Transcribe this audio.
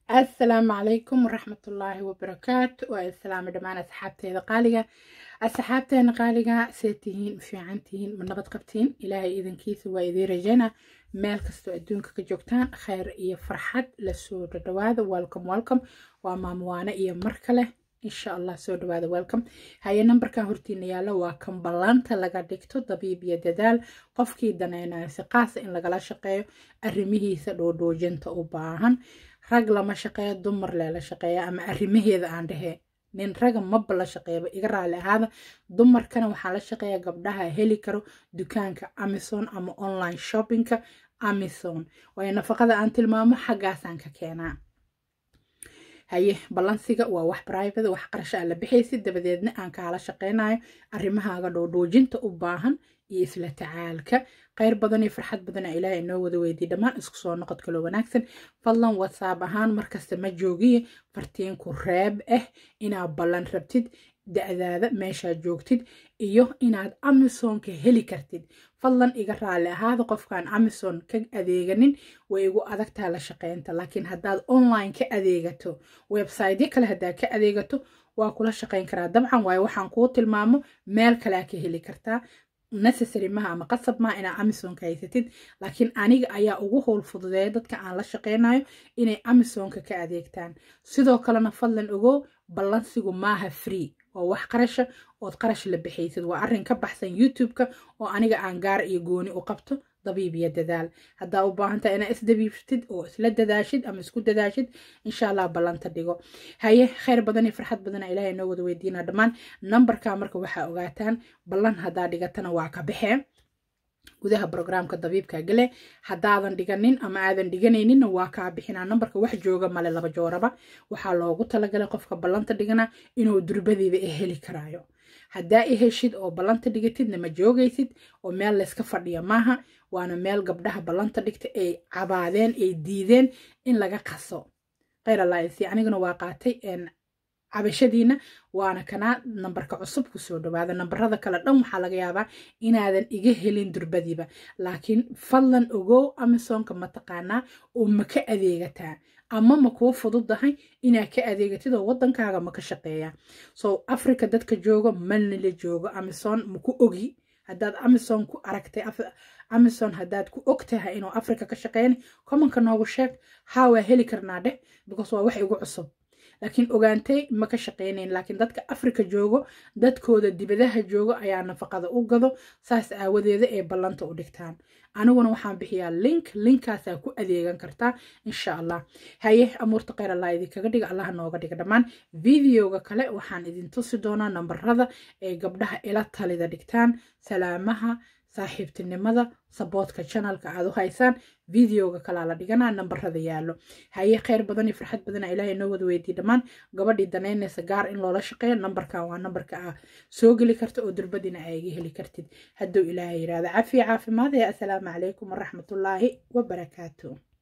asalaamu calaykum waraxmatullaahi wabarakaatu waa islaami dhammaan asxaabteeda qaaliga asxaabteena qaaliga see tihiin fiican tihiin ma nabad qabtiin ilaahay idankiisa waa idiin rajayna meel kastoo adduunka ka joogtaan khayr iyo farxad lasoo dhadhawaada welcome welcome waa maamuwaane iyo mar kale insha allah soo dhawaada welcome haye nambarkan hortiina yaalo waa kan ballaanta laga dhigto dabiib iyo dadaal qofkii danaynayo si qaasa in lagala shaqeeyo arrimihiisa dhoodhoojinta u baahan rag lama shaqeeyo dumar leela shaqeeya ama arrimaheeda aan dhehee nin raga maba la shaqeeyaba iga raali ahaada dumarkana waxaa la shaqeeya gabdhaha heli karo dukaanka amazon ama online shoppingka amazon waayo nafaqada aan tilmaamo xaggaasaan ka keenaa haye ballansiga waa wax private wax qarasha aa la bixaysid dabadeedna aan kaala shaqeynayo arrimahaaga dhoodhoojinta u baahan iyo isla tacaalka kheyr badan iyo farxad badana ilaahay inoo wada weydiy dhammaan isku soo noqod kaloo wanaagsan fadlan whatsapp ahaan markasta ma joogiye fartiinku reeb ah inaad ballan rabtid da-daada meeshaad joogtid iyo inaad amazonka heli kartid fadlan iga raali ahaada qofkaan amazon ka adeeganin way igu adagtaa la shaqeynta laakiin haddaad online ka adeegato websiteyo kale haddaad ka adeegato waa kula shaqeyn karaa dabcan waayo waxaan kuu tilmaamo meel kalea ka heli kartaa necessary maha ama qasab maha inaa amazonka haysatid laakiin aniga ayaa ugu howl fududeeya dadka aan la shaqeynayo inay amazonka ka adeegtaan sidoo kalena fadlan ogow ballansigu maaha free waa wax qarasha ood qarash la bixaysid waa arrin ka baxsan youtube-ka oo aniga aan gaar iyo gooni u qabto dabiib iyo dadaal haddaa u baahantaha inaa isdabiibtid oo isla dadaashid ama isku dadaashid insha allah ballanta dhigo haye kheyr badan iyo farxad badana ilaahay noo wada weydiina dhammaan nambarka marka waxaa ogaataan ballan haddaa dhigatana waa ka baxee gudaha brograamka dabiibka gale haddaadan dhiganin ama aadan dhiganayninna waa kaa bixinaa nambarka wax jooga male laba jooraba waxaa loogu talagalay qofka ballanta dhigana inuu durbadiiba e heli karaayo haddaa i heshid oo ballanta dhigatidna ma joogaysid oo meel layska fadhiya maaha waana meel gabdhaha ballanta dhigta ay cabaadeen ay diideen in laga qaso kheyr allaasi aniguna waa qaatay cabashadiina waana kanaa nambarka cusub kusoo dhawaada nambarada kale dhan waxaa laga yaabaa inaadan iga helin durbadiiba laakiin fadlan ogow amazonka mataqaanaa oo ma ka adeegataa ama ma kuu fududahay inaad ka adeegatid oo wadankaaga ma ka shaqeeya so africa dadka joogo malnila joogo amazon maku ogi haddaad amazon ku aragtay amazon haddaad ku og tahay inuu africa ka shaqeyn commonka noogu sheeg haa waa heli karnaa dheh because waa wax igu cusub laakiin ogaantay ma ka shaqeynayn laakiin dadka africa joogo dadkooda dibadaha joogo ayaa nafaqada u gado saas aawadeeda ay ballanta u dhigtaan aniguna waxaan bixiyaa link linkaasaa ku adeegan kartaa insha allah haye amuurta kheyr allah idinkaga dhiga allah nooga dhiga dhammaan videoga kale waxaan idin tusi doonaa nambarada ay gabdhaha ila talida dhigtaan salaamaha saaxiibtinimada saboodka janalka aad u haysaan videoga kalaa la dhiganaa nambarada yaallo haye kheyr badan iyo farxad badana ilaahay noo wada weydiye dhammaan gabadhii danaynaysa gaar in loola shaqeeyo nambarkan waa nambarka aa soo geli karta oo durbadina aa iga heli kartid hadduu ilaahay yirahdo cafiya caafimaad ee assalaamu calaykum waraxmatullaahi wabarakaatu